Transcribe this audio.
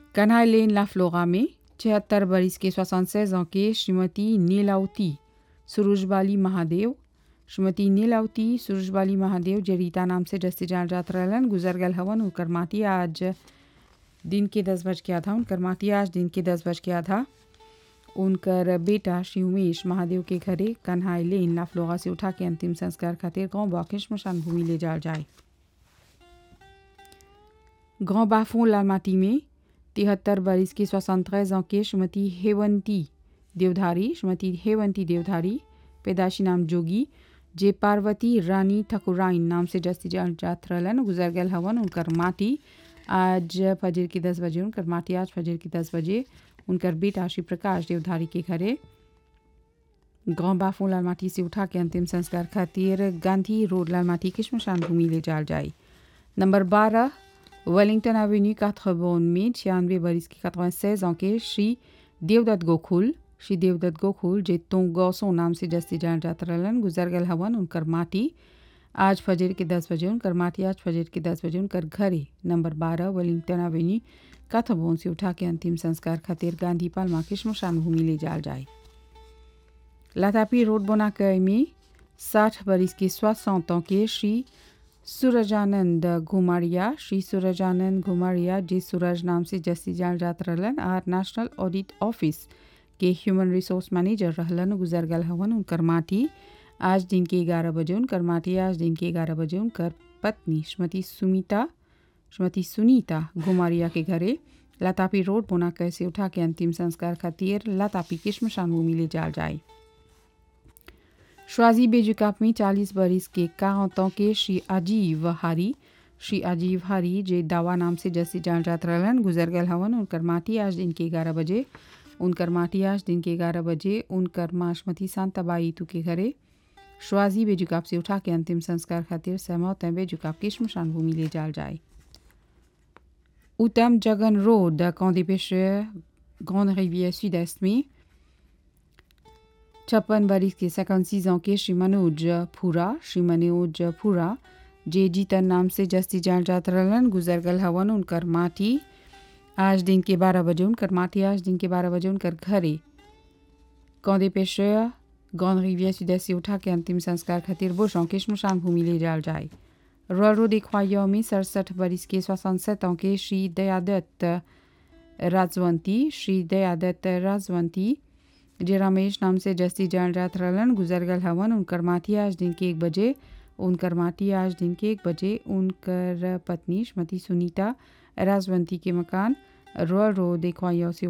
कन्हाई लेन ला फ्लोरा में छिहत्तर बरिस के 76 ans के श्रीमती नीलावती सुरुजबाली महादेव श्रीमती नीलावती सुरुजबाली महादेव जे रीता नाम से जस्ती जान जात रहलन गुजर गल हवन उनकर माटी आज दिन के दस बज के आधा उनकर माटी आज दिन के दस बज के आधा उनकर बेटा श्री उमेश महादेव के घरे कन्हाई लेन ला फ्लोरा से उठा के अंतिम संस्कार खातिर गांव बाके श्मशान भूमि ले जाल जाए गांव बाफों लालमाटी में तिहत्तर बरिस की सोixante ans के श्रीमती हेवंती देवधारी श्रीमती हेवंती देवधारी पैदाशी नाम जोगी जे पार्वती रानी ठकुराइन नाम से जस्ती जान जात रहलन गुजर गल हवन उनकर माटी आज फजर की दस बजे उनकर माटी आज फजर की दस बजे उनकर बेटा श्री प्रकाश देवधारी के घरे गांव बाफू लालमाटी से उठा के अंतिम संस्कार खातिर गांधी रोड लालमाटी की श्मशान भूमि ले जाल जाए नंबर बारह वेलिंगटन एवेन्यू काथरबोन में छियानवे बरिस की कतवा के श्री देवदत्त गोखुल श्री देवदत्त गोखुल जे तो गौसो नाम से जस्ती जान जात रहलन गुजर गल हवन उनकर माटी आज फजर के दस बजे उनकर माटी आज फजर के दस बजे उनकर घरे नंबर बारह वेलिंगटन एवेन्यू काथरबोन से उठा के अंतिम संस्कार खातिर गांधी पालमा की श्मशान भूमि ले जाल जाए लातापी रोड बोनाकय में साठ बरिस के सोixante ans के श्री सूरजानंद घुमारिया श्री सूरजानंद घुमारिया जे सूरज नाम से जस्ती जान जात रहलन आर नेशनल ऑडिट ऑफिस के ह्यूमन रिसोर्स मैनेजर रहलन गुजर गल हवन उनकर माटी आज दिन के ग्यारह बजे उनकर माटी आज दिन के ग्यारह बजे उनकर पत्नी श्रीमती सुमिता श्रीमती सुनीता घुमारिया के घरे लतापी रोड बोना कैसे उठा के अंतिम संस्कार खातिर लतापी की श्मशान भूमि ले जाल जाए श्वाजी बेजुकाप में चालीस बरिस के काहतों के श्री अजीव हारी श्री अजीव हारी जे दावा नाम से जैसे जान जात रहलन गुजर गल हवन उनकर माटी आज दिन के ग्यारह बजे उनकर माटी आज दिन के ग्यारह बजे उनकर माशमती सांताबाई तू के घरे श्वाजी बेजुकाप से उठा के अंतिम संस्कार खातिर सहमत बेजुकाप की श्मशान भूमि ले जाल जाए उत्तम जगन road camp des pêcheurs grande rivière sud-est में छप्पन बरिस के 56 ans के श्री मनोज फूरा श्री मनोज फूरा जे जीतन नाम से जस्ती जान जात रहलन गुजर गल हवन उनकर माटी आज दिन के बारह बजे उनकर माटी आज दिन के बारह बजे उनकर घरे कौदे पेशर गौन रिविया सुदय से उठा के अंतिम संस्कार खातिर बोशों के श्मशान भूमि ले जाल जाए रॉयल रोड इख्वाइयों में सड़सठ बरिस के सोixante ans के श्री दयादत्त राजवंती श्री दयादत्त राजवंती जे रमेश नाम से जस्ती जान रात रहलन गुजर गल हवन उनकर माटी आज दिन के एक बजे उनकर माटी आज दिन के एक बजे उनकर पत्नी श्रीमती सुनीता राजवंती के मकान रॉयल रोड इख्वाइयों से